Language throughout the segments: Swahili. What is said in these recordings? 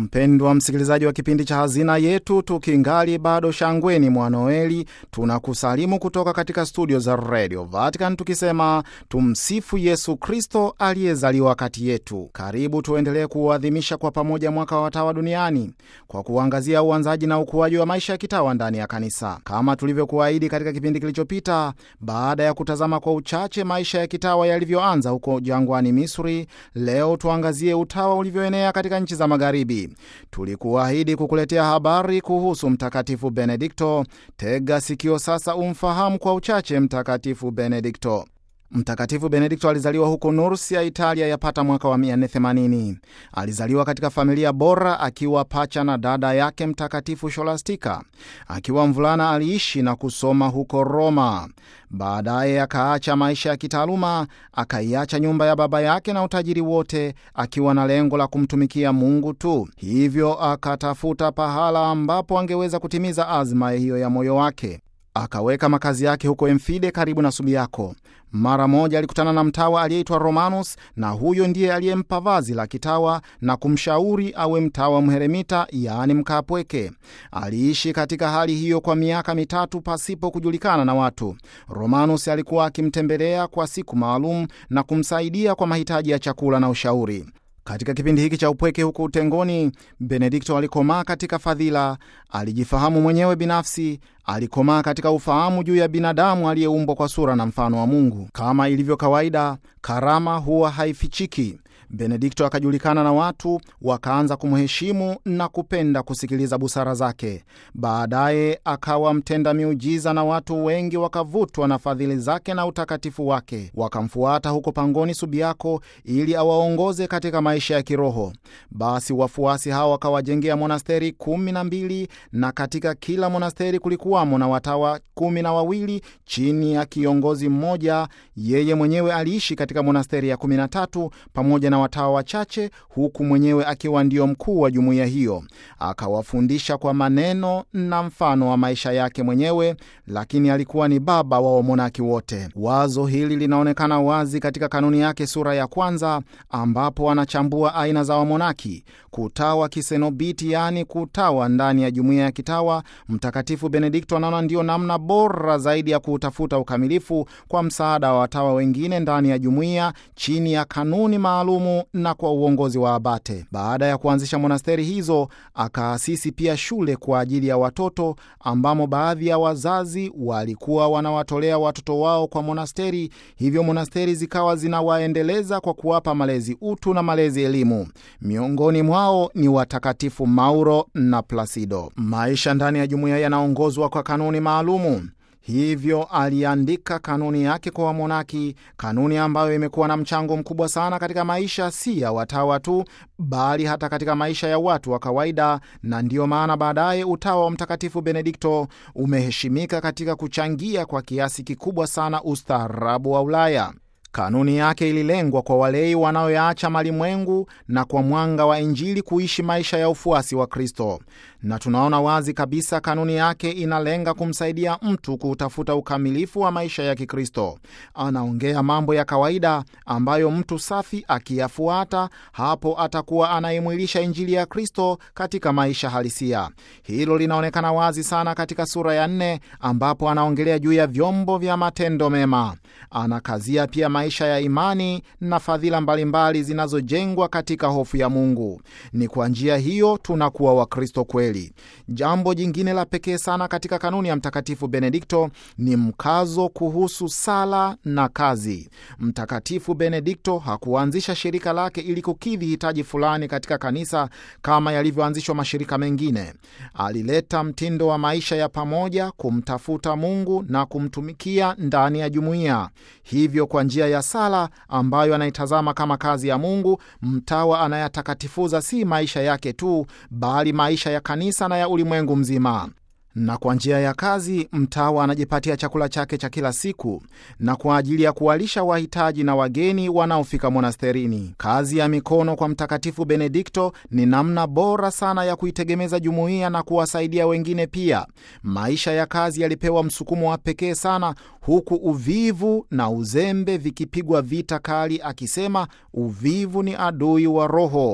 Mpendwa msikilizaji wa kipindi cha Hazina Yetu, tukingali bado shangweni mwa Noeli, tunakusalimu kutoka katika studio za Radio Vatican tukisema tumsifu Yesu Kristo aliyezaliwa kati yetu. Karibu tuendelee kuuadhimisha kwa pamoja mwaka wa watawa duniani kwa kuangazia uanzaji na ukuaji wa maisha ya kitawa ndani ya kanisa, kama tulivyokuahidi katika kipindi kilichopita. Baada ya kutazama kwa uchache maisha ya kitawa yalivyoanza huko jangwani Misri, leo tuangazie utawa ulivyoenea katika nchi za magharibi. Tulikuahidi kukuletea habari kuhusu Mtakatifu Benedikto. Tega sikio sasa umfahamu kwa uchache Mtakatifu Benedikto. Mtakatifu Benedikto alizaliwa huko Nursia, Italia, yapata mwaka wa 480. Alizaliwa katika familia bora, akiwa pacha na dada yake Mtakatifu Sholastika. Akiwa mvulana aliishi na kusoma huko Roma. Baadaye akaacha maisha ya kitaaluma, akaiacha nyumba ya baba yake na utajiri wote, akiwa na lengo la kumtumikia Mungu tu. Hivyo akatafuta pahala ambapo angeweza kutimiza azma hiyo ya moyo wake. Akaweka makazi yake huko Emfide karibu na Subiako. Mara moja alikutana na mtawa aliyeitwa Romanus, na huyo ndiye aliyempa vazi la kitawa na kumshauri awe mtawa mheremita, yaani mkaapweke. Aliishi katika hali hiyo kwa miaka mitatu pasipo kujulikana na watu. Romanus alikuwa akimtembelea kwa siku maalum na kumsaidia kwa mahitaji ya chakula na ushauri. Katika kipindi hiki cha upweke huko utengoni, Benedikto alikomaa katika fadhila, alijifahamu mwenyewe binafsi, alikomaa katika ufahamu juu ya binadamu aliyeumbwa kwa sura na mfano wa Mungu. Kama ilivyo kawaida, karama huwa haifichiki. Benedikto akajulikana na watu wakaanza kumheshimu na kupenda kusikiliza busara zake. Baadaye akawa mtenda miujiza na watu wengi wakavutwa na fadhili zake na utakatifu wake, wakamfuata huko pangoni Subiako ili awaongoze katika maisha ya kiroho. Basi wafuasi hao wakawajengea monasteri kumi na mbili na katika kila monasteri kulikuwamo na watawa kumi na wawili chini ya kiongozi mmoja. Yeye mwenyewe aliishi katika monasteri ya kumi na tatu pamoja na watawa wachache huku mwenyewe akiwa ndio mkuu wa jumuiya hiyo. Akawafundisha kwa maneno na mfano wa maisha yake mwenyewe, lakini alikuwa ni baba wa wamonaki wote. Wazo hili linaonekana wazi katika kanuni yake sura ya kwanza, ambapo anachambua aina za wamonaki. Kutawa kisenobiti, yaani kutawa ndani ya jumuiya ya kitawa. Mtakatifu Benedikto anaona ndiyo namna bora zaidi ya kuutafuta ukamilifu kwa msaada wa watawa wengine ndani ya jumuiya chini ya kanuni maalumu na kwa uongozi wa abate. Baada ya kuanzisha monasteri hizo, akaasisi pia shule kwa ajili ya watoto ambamo baadhi ya wazazi walikuwa wanawatolea watoto wao kwa monasteri, hivyo monasteri zikawa zinawaendeleza kwa kuwapa malezi utu na malezi elimu. Miongoni mwao ni watakatifu Mauro na Plasido. Maisha ndani ya jumuiya yanaongozwa kwa kanuni maalumu. Hivyo aliandika kanuni yake kwa wamonaki, kanuni ambayo imekuwa na mchango mkubwa sana katika maisha si ya watawa tu, bali hata katika maisha ya watu wa kawaida, na ndiyo maana baadaye utawa wa Mtakatifu Benedikto umeheshimika katika kuchangia kwa kiasi kikubwa sana ustaarabu wa Ulaya. Kanuni yake ililengwa kwa walei wanaoyaacha malimwengu na kwa mwanga wa Injili kuishi maisha ya ufuasi wa Kristo, na tunaona wazi kabisa kanuni yake inalenga kumsaidia mtu kuutafuta ukamilifu wa maisha ya Kikristo. Anaongea mambo ya kawaida ambayo mtu safi akiyafuata, hapo atakuwa anaimwilisha Injili ya Kristo katika maisha halisia. Hilo linaonekana wazi sana katika sura ya nne, ambapo anaongelea juu ya vyombo vya matendo mema. Anakazia pia maisha ya imani na fadhila mbalimbali zinazojengwa katika hofu ya Mungu. Ni kwa njia hiyo tunakuwa Wakristo kweli. Jambo jingine la pekee sana katika kanuni ya Mtakatifu Benedikto ni mkazo kuhusu sala na kazi. Mtakatifu Benedikto hakuanzisha shirika lake ili kukidhi hitaji fulani katika kanisa kama yalivyoanzishwa mashirika mengine. Alileta mtindo wa maisha ya pamoja, kumtafuta Mungu na kumtumikia ndani ya jumuiya. Hivyo kwa njia ya sala ambayo anaitazama kama kazi ya Mungu, mtawa anayatakatifuza si maisha yake tu, bali maisha ya kanisa na ya ulimwengu mzima. na kwa njia ya kazi mtawa anajipatia chakula chake cha kila siku na kwa ajili ya kuwalisha wahitaji na wageni wanaofika monasterini. Kazi ya mikono kwa Mtakatifu Benedikto ni namna bora sana ya kuitegemeza jumuiya na kuwasaidia wengine pia. Maisha ya kazi yalipewa msukumo wa pekee sana, huku uvivu na uzembe vikipigwa vita kali, akisema uvivu ni adui wa roho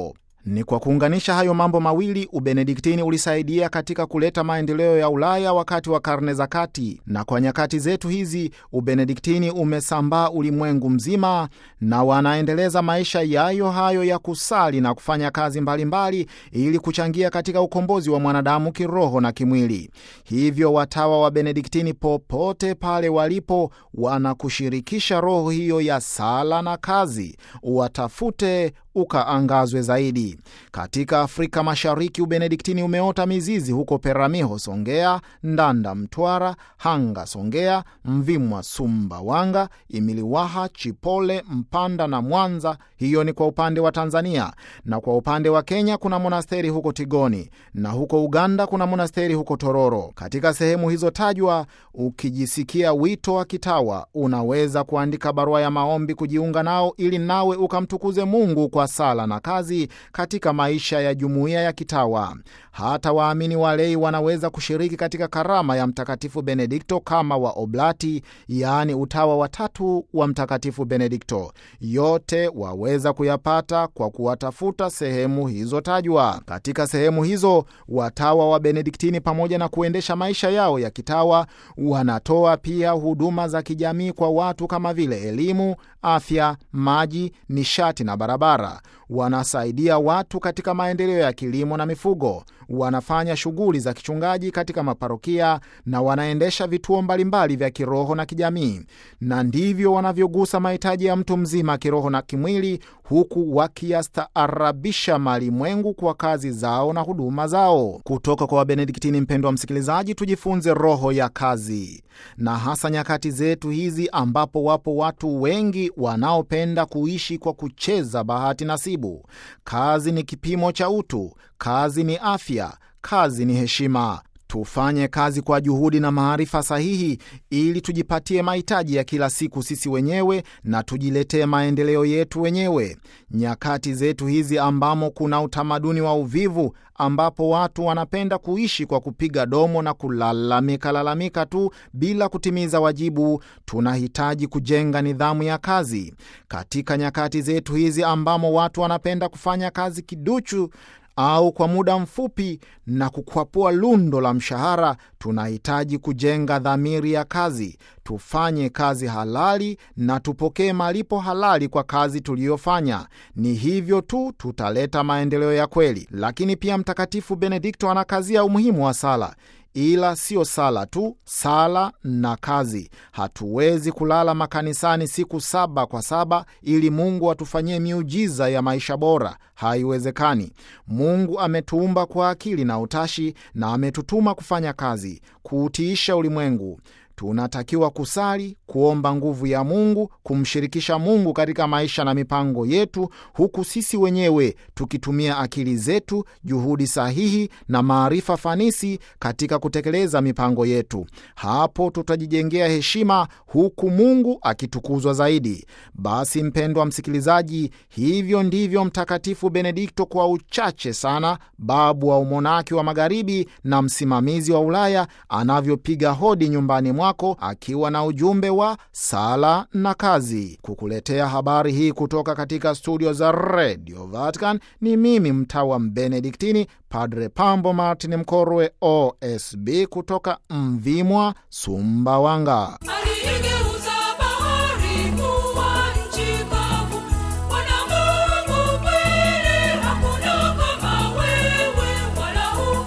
Ni kwa kuunganisha hayo mambo mawili, Ubenediktini ulisaidia katika kuleta maendeleo ya Ulaya wakati wa karne za kati, na kwa nyakati zetu hizi Ubenediktini umesambaa ulimwengu mzima, na wanaendeleza maisha yayo hayo ya kusali na kufanya kazi mbalimbali mbali, ili kuchangia katika ukombozi wa mwanadamu kiroho na kimwili. Hivyo watawa wa Benediktini popote pale walipo wanakushirikisha roho hiyo ya sala na kazi, uwatafute ukaangazwe zaidi. Katika Afrika Mashariki, Ubenediktini umeota mizizi huko Peramiho, Songea, Ndanda, Mtwara, Hanga, Songea, Mvimwa, Sumbawanga, Imiliwaha, Chipole, Mpanda na Mwanza. Hiyo ni kwa upande wa Tanzania, na kwa upande wa Kenya kuna monasteri huko Tigoni, na huko Uganda kuna monasteri huko Tororo. Katika sehemu hizo tajwa, ukijisikia wito wa kitawa, unaweza kuandika barua ya maombi kujiunga nao, ili nawe ukamtukuze Mungu kwa sala na kazi katika maisha ya jumuiya ya kitawa. Hata waamini walei wanaweza kushiriki katika karama ya Mtakatifu Benedikto kama wa Oblati, yaani utawa watatu wa Mtakatifu Benedikto. Yote waweza kuyapata kwa kuwatafuta sehemu hizo tajwa. Katika sehemu hizo watawa wa Benediktini, pamoja na kuendesha maisha yao ya kitawa, wanatoa pia huduma za kijamii kwa watu kama vile elimu, afya, maji, nishati na barabara. Wanasaidia watu katika maendeleo ya kilimo na mifugo. Wanafanya shughuli za kichungaji katika maparokia na wanaendesha vituo mbalimbali vya kiroho na kijamii, na ndivyo wanavyogusa mahitaji ya mtu mzima kiroho na kimwili, huku wakiyastaarabisha malimwengu kwa kazi zao na huduma zao. Kutoka kwa Wabenediktini, mpendwa msikilizaji, tujifunze roho ya kazi, na hasa nyakati zetu hizi ambapo wapo watu wengi wanaopenda kuishi kwa kucheza bahati nasibu. Kazi ni kipimo cha utu, kazi ni afya, kazi ni heshima. Tufanye kazi kwa juhudi na maarifa sahihi ili tujipatie mahitaji ya kila siku sisi wenyewe na tujiletee maendeleo yetu wenyewe. Nyakati zetu hizi ambamo kuna utamaduni wa uvivu, ambapo watu wanapenda kuishi kwa kupiga domo na kulalamika lalamika tu bila kutimiza wajibu, tunahitaji kujenga nidhamu ya kazi. Katika nyakati zetu hizi ambamo watu wanapenda kufanya kazi kiduchu au kwa muda mfupi na kukwapua lundo la mshahara, tunahitaji kujenga dhamiri ya kazi. Tufanye kazi halali na tupokee malipo halali kwa kazi tuliyofanya. Ni hivyo tu tutaleta maendeleo ya kweli. Lakini pia Mtakatifu Benedikto anakazia umuhimu wa sala ila siyo sala tu, sala na kazi. Hatuwezi kulala makanisani siku saba kwa saba ili Mungu atufanyie miujiza ya maisha bora. Haiwezekani. Mungu ametuumba kwa akili na utashi, na ametutuma kufanya kazi, kuutiisha ulimwengu. Tunatakiwa kusali, kuomba nguvu ya Mungu, kumshirikisha Mungu katika maisha na mipango yetu, huku sisi wenyewe tukitumia akili zetu, juhudi sahihi na maarifa fanisi katika kutekeleza mipango yetu. Hapo tutajijengea heshima, huku Mungu akitukuzwa zaidi. Basi mpendwa msikilizaji, hivyo ndivyo Mtakatifu Benedikto, kwa uchache sana, babu wa umonaki wa Magharibi na msimamizi wa Ulaya, anavyopiga hodi nyumbani mwako akiwa na ujumbe wa sala na kazi. Kukuletea habari hii kutoka katika studio za Radio Vatican ni mimi mtawa Benediktini, Padre Pambo Martin Mkorwe, OSB kutoka Mvimwa, Sumbawanga. Aliyegeuza bahari kuwa nchi kavu. Bwana Mungu kweli, hakuna kama wewe, wala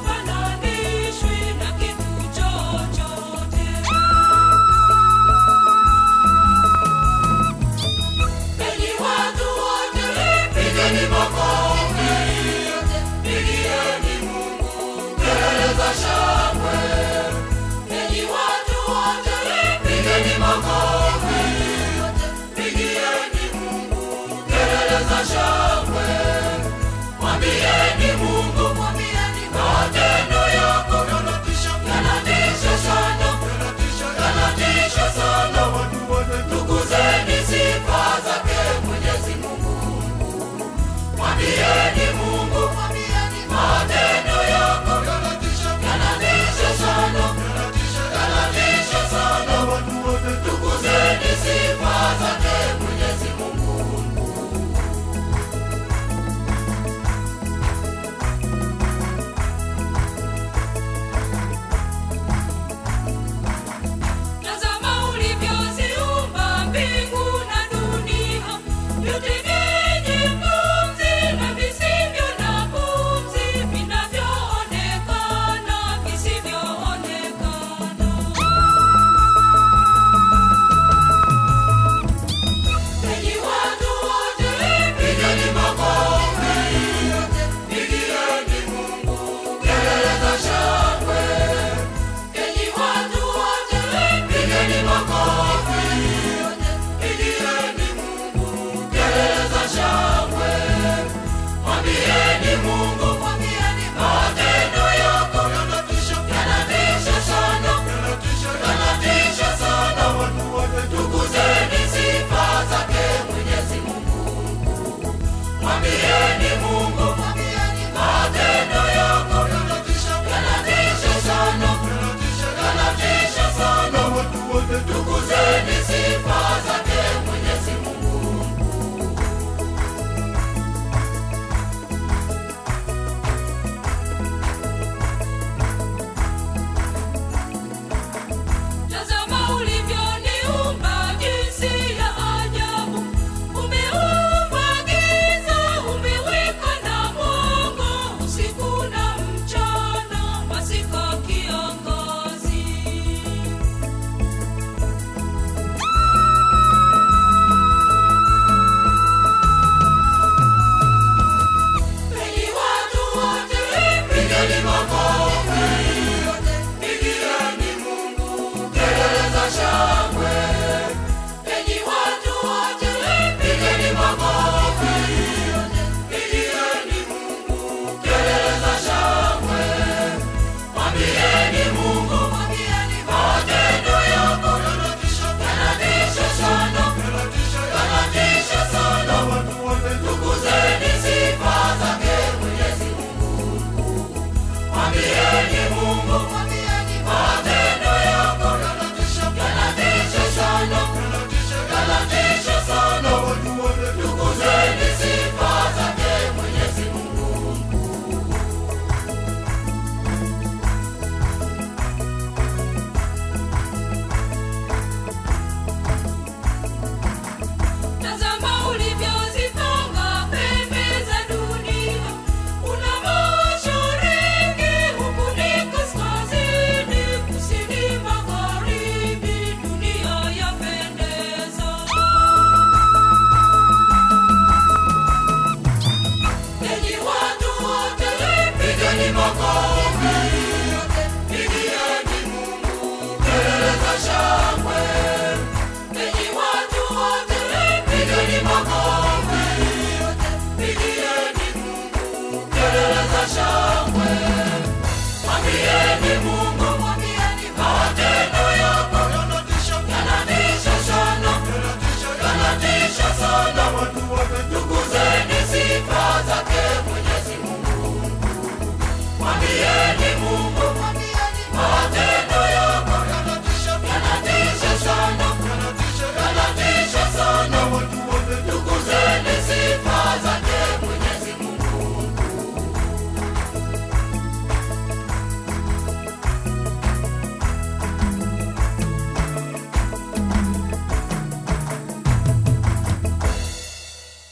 hufananishwi na kitu chochote. Enyi watu wote, pigeni makofi, pigieni Mungu kelele za shangwe. Enyi watu wote, pigeni makofi. Mungu